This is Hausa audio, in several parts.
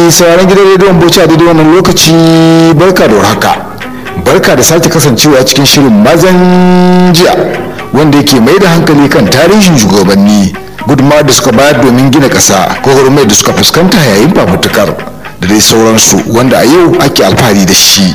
mai sauraron gidan rediyon bauchi a daidai wannan lokaci barka da warhaka barka da sake kasancewa cikin shirin mazan jiya wanda yake mai da hankali kan tarihin shugabanni gudunmawar da suka bayar domin gina ƙasa gwagwarmai da suka fuskanta yayin fafutukar da dai sauransu wanda a yau ake alfahari da shi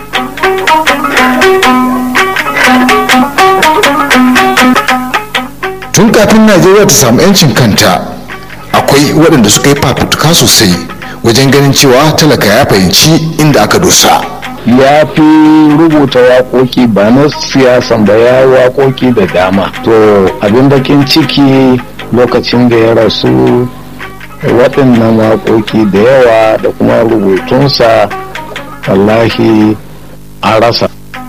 tun kafin najeriya ta samu 'yancin kanta akwai waɗanda suka yi fafutuka sosai wajen ganin cewa talaka ya fahimci inda aka dosa ya fi rubuta waƙoƙi ba na siyasan ba ya waƙoƙi da dama to abin bakin ciki lokacin da ya rasu waɗannan waƙoƙi da yawa da kuma rubutunsa wallahi an rasa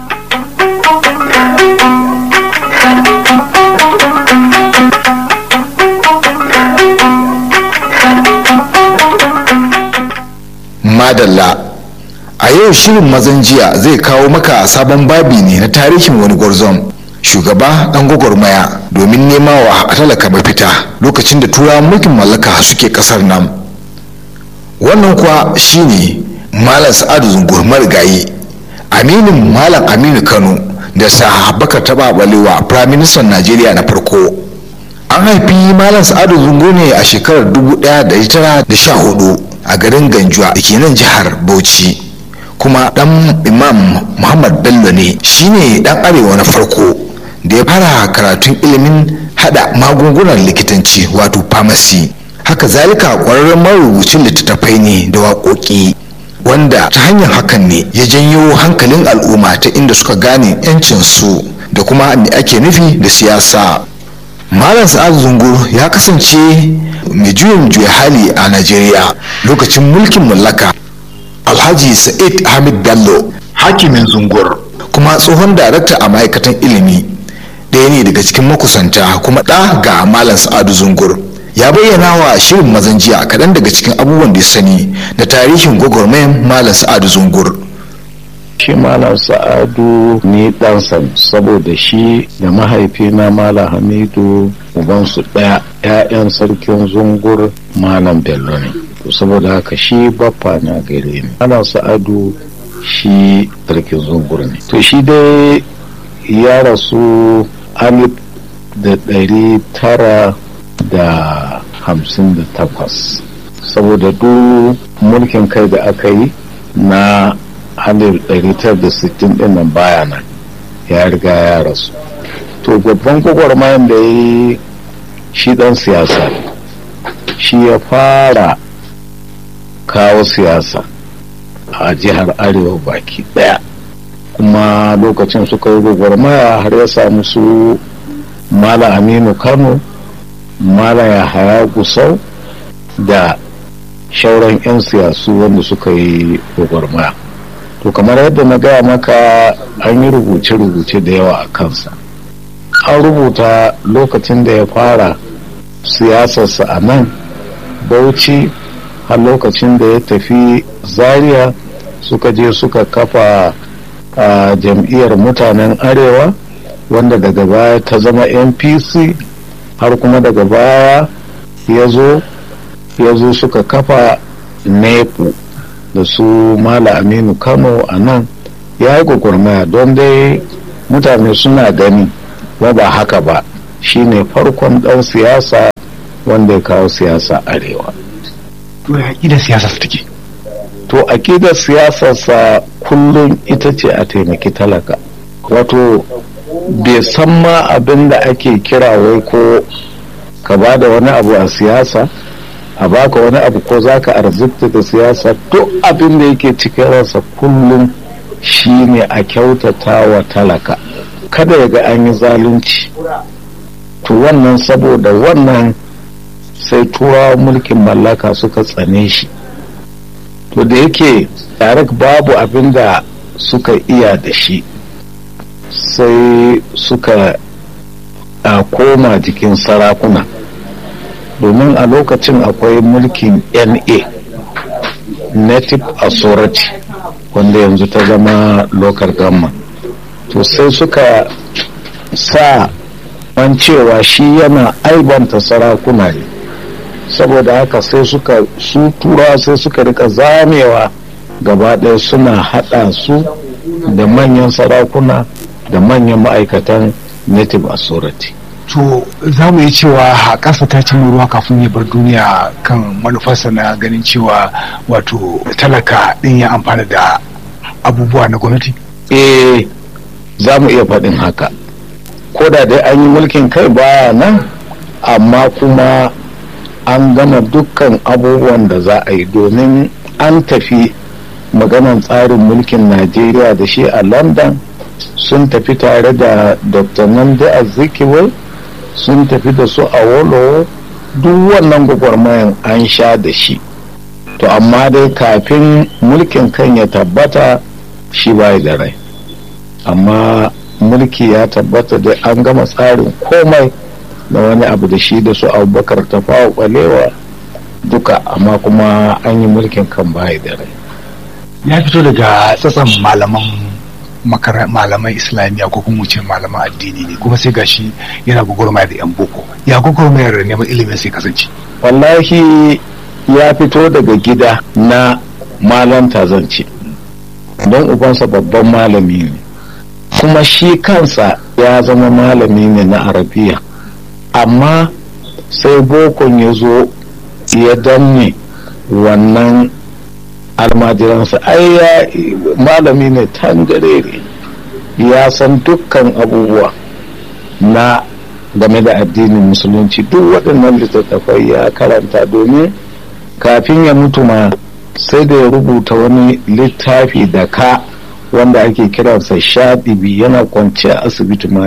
madalla a yau shirin mazan jiya zai kawo maka sabon babi ne na tarihin wani gwarzon shugaba dan gwagwarmaya domin nema wa talaka mafita lokacin da turawan mulkin mallaka suke kasar nan wannan kuwa shine malam sa'adu zungur marigayi aminin malam aminu kano da sahabakar taba balewa firaministan najeriya na farko an haifi malam sa'adu zungur ne a shekarar 1914 a garin ganjuwa da ke nan jihar bauchi kuma dan imam muhammad bello ne shine dan arewa na farko da ya fara karatun ilimin hada magungunan likitanci wato pharmacy haka zalika kwararren marubucin littattafai ne da waƙoƙi wanda ta hanyar hakan ne ya janyo hankalin al'umma ta inda suka gane 'yancinsu da kuma me ake nufi da siyasa malam sa'ad zungur ya kasance mai juyin juya hali a najeriya lokacin mulkin mallaka alhaji sa'id hamid bello hakimin zungur kuma tsohon darakta a ma'aikatan ilimi ɗaya ne daga cikin makusanta kuma ɗa ga malam sa'adu zungur ya bayyana wa shirin mazan jiya kaɗan daga cikin abubuwan da ya sani da tarihin gwagwarmayan malam sa'adu zungur shi malam sa'adu ni ɗansa saboda shi da mahaifina malam hamidu ubansu ɗaya 'ya'yan sarkin zungur malam bello ne saboda haka shi baffa na gare ni malam sa'adu shi sarkin zungur ne to shi dai ya rasu alif da ɗari tara da hamsin da takwas saboda duk mulkin kai da aka yi na 1960 din nan baya nan ya riga ya rasu to babban gwagwarmayan da ya yi shi dan siyasa shi ya fara kawo siyasa a jihar arewa baki daya kuma lokacin suka yi gwagwarmaya har ya samu su mala aminu kano mala yahaya gusau da shauran 'yan siyasu wanda suka yi gwagwarmaya to kamar yadda na gaya maka an yi rubuce-rubuce da yawa a kansa an rubuta lokacin da ya fara siyasarsa a nan bauchi har lokacin da ya tafi zaria suka je suka kafa a jam'iyyar mutanen arewa wanda daga baya ta zama npc har kuma daga baya ya zo ya zo suka kafa nepu da su mala aminu kano a nan ya yi gwagwarmaya don dai mutane suna gani ba ba haka ba shine farkon dan siyasa wanda ya kawo siyasa arewa to ya aƙidar siyasa su take to aƙidar siyasarsa kullum ita ce a taimaki talaka wato bai san ma abin da ake kira wai ko ka ba da wani abu a siyasa a baka wani abu ko za ka arzikta da siyasa duk abin da yake cikin ransa kullum shine a kyautata wa talaka kada ya ga an yi zalunci to wannan saboda wannan sai turawa mulkin mallaka suka tsane shi to da yake tarik babu abin da suka iya da shi sai suka a koma jikin sarakuna domin a lokacin akwai mulkin na native authority wanda yanzu ta zama local government to sai suka sa an cewa shi yana aibanta sarakuna ne saboda haka sai suka su turawa sai suka rika zamewa gaba ɗaya suna haɗa su da manyan sarakuna da manyan ma'aikatan native authority to za mu yi cewa haƙasa ta cimma ruwa kafin ya bar duniya kan manufarsa na ganin cewa wato talaka ɗin ya amfana da abubuwa na gwamnati eh za mu iya faɗin haka ko da dai an yi mulkin kai baya nan amma kuma an gama dukkan abubuwan da za a yi domin an tafi maganan tsarin mulkin najeriya da shi a london sun tafi tare da dr nandi azikiwe sun tafi da su a wolo duk wannan gwagwarmayan an sha da shi to amma dai kafin mulkin kan ya tabbata shi bai da rai amma mulki ya tabbata da an gama tsarin komai da wani abu da shi da su abubakar ta fawa kwalewa duka amma kuma an yi mulkin kan bai da rai ya fito daga tsatsan malaman malaman islamiyya ko kuma ce malaman addini ne kuma sai gashi yana gwagwarmaya da yan boko ya gwagwarmayar neman ilimin sai kasance wallahi ya fito daga gida na malanta zance don ubansa babban malami ne kuma shi kansa ya zama malami ne na arabiya amma sai bokon ya zo ya danne wannan almajiransa ai ya malami ne tangarere ya san dukkan abubuwa na game da addinin musulunci duk waɗannan littattafai ya karanta domin kafin ya mutu ma sai da ya rubuta wani littafi da ka wanda ake kiransa shaɗibi yana kwance a asibiti ma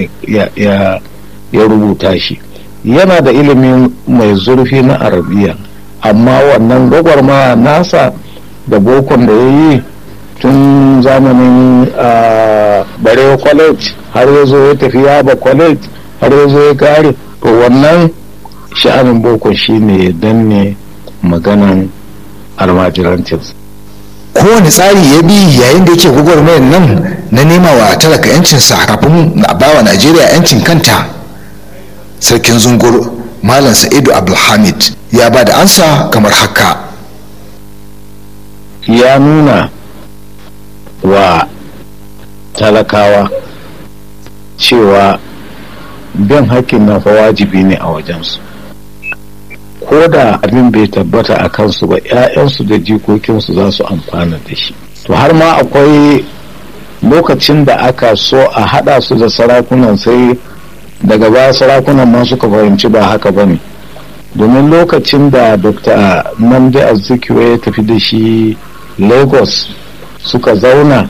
ya rubuta shi yana da ilimin mai zurfi na arabiya amma wannan gwagwarmaya nasa da bokon da ya yi tun zamanin barewa college har ya zo ya tafi yaba college har ya zo ya kare to wannan sha'anin bokon shine ya danne maganan almajirancinsa kowane tsari ya bi yayin da yake gwagwarmayar nan na nema wa talaka yancinsa kafin na bawa najeriya yancin kanta sarkin zungur malam sa'idu abdulhamid ya ba da ansa kamar haka ya nuna wa talakawa cewa bin hakkin na fa wajibi ne a wajensu ko da abin bai tabbata a kansu ba 'ya'yansu da jikokinsu za su amfana da shi to har ma akwai lokacin da aka so a haɗa su da sarakunan sai daga baya sarakunan ma suka fahimci ba haka ba ne domin lokacin da dr namdi azikiwe ya tafi da shi lagos suka zauna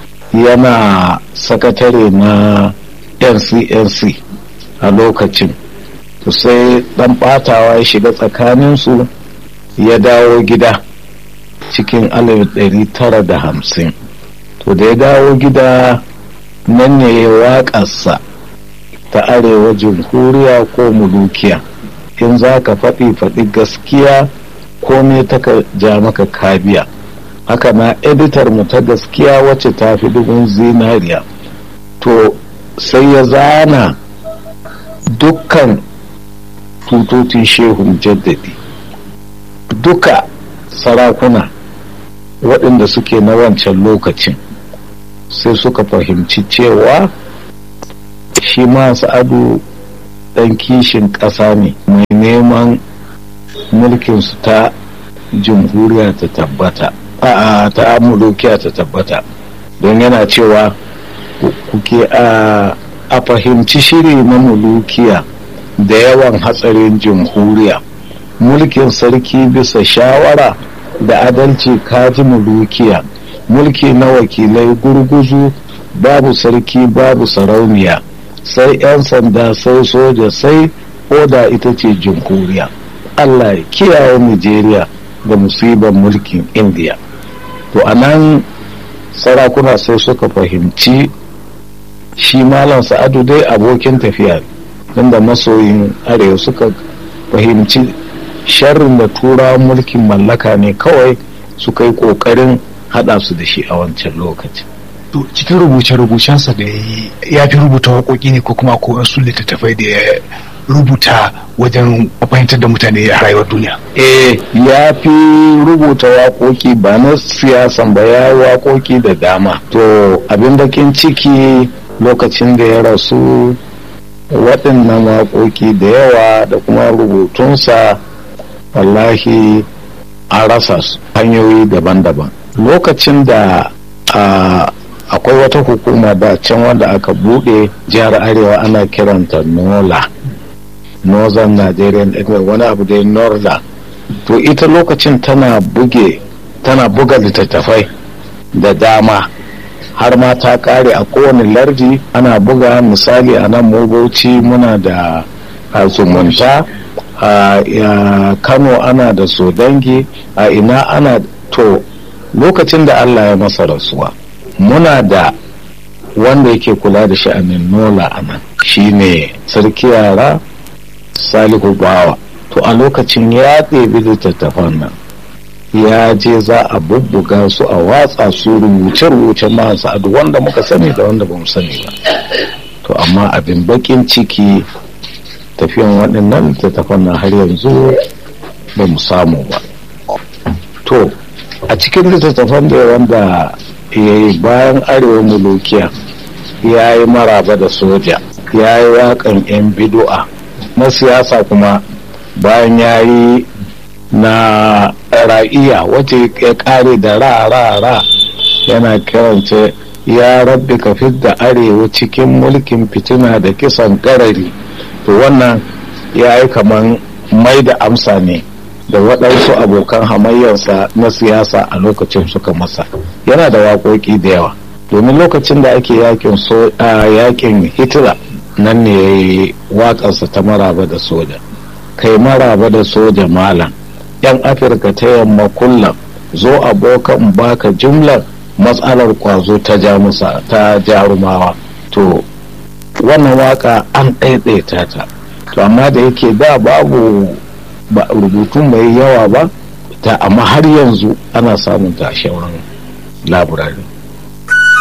yana sakatare na ncnc a lokacin to sai dan batawa ya shiga tsakaninsu ya dawo gida cikin da hamsin to da ya dawo gida nan ne ya waƙarsa ta arewa jamhuriya ko mulukiya in za ka faɗi faɗi gaskiya ko me ta ja maka kabiya haka na editar mu ta gaskiya wacce ta fi dubin zinariya to sai ya zana dukkan tutocin shehun jaddadi duka sarakuna waɗanda suke na wancan lokacin sai suka fahimci cewa shi ma sa'adu ɗan kishin ƙasa ne mai neman mulkinsu ta jamhuriya ta tabbata a ta mulukiya ta tabbata don yana cewa kuke a fahimci shiri na mulukiya da yawan hatsarin jamhuriya mulkin sarki bisa shawara da adalci kaji mulukiya mulki na wakilai gurguzu babu sarki babu sarauniya sai 'yan sanda sai soja sai oda ita ce jamhuriya allah ya kiyaye nigeria da musibar mulkin indiya to a nan sarakuna sai suka fahimci shi malam sa'adu dai abokin tafiya inda masoyin arewa suka fahimci sharrin da turawan mulkin mallaka ne kawai suka yi kokarin hada su da shi a wancan lokacin to cikin rubuce-rubucensa da ya fi rubuta waƙoƙi ne ko kuma ko su littattafai da ya rubuta wajen fahimtar da mutane a rayuwar duniya eh ya fi rubuta waƙoƙi ba na siyasan ba ya waƙoƙi da dama to abin bakin ciki lokacin da ya rasu waɗannan waƙoƙi da yawa da kuma rubutunsa wallahi an rasa su hanyoyi daban-daban lokacin da akwai wata hukuma da can wanda aka buɗe jihar arewa ana kiranta nola northern nigerian wani abu da northern to ita lokacin tana buge tana buga littattafai da dama har ma ta kare a kowane lardi ana buga misali a nan bauchi muna da zumunta a kano ana da sodangi a ina ana to lokacin da allah ya masa rasuwa muna da wanda yake kula da sha'anin nola a nan shine sarki yara salihu bawa to a lokacin ya ɗebi littattafan nan ya je za a bubbuga su a watsa su rubuce-rubuce masu adu wanda muka sani da wanda bamu sani ba to amma abin bakin ciki tafiyan waɗannan littattafan na har yanzu ba mu samu ba to a cikin littattafan da wanda ya yi bayan arewa mulukiya ya yi maraba da soja ya yi waƙan 'yan bidu'a na siyasa kuma bayan ya yi na ra'iya wacce ya kare da ra ra ra yana kirance ya rabbi ka da arewa cikin mulkin fitina da kisan karari to wannan ya yi kaman mai da amsa ne da waɗansu abokan hamayyarsa na siyasa a lokacin suka masa yana da waƙoƙi da yawa domin lokacin da ake yakin so yakin hitler nan ne ya yi waƙarsa ta maraba da soja kai maraba da soja malam yan afirka ta yamma kullum zo abokan baka jumlar matsalar kwazo ta jamusa ta jarumawa to wannan waka an ɗaiɗaita ta to amma da yake da babu rubutu mai yawa ba ta amma har yanzu ana samun ta a shauran laburari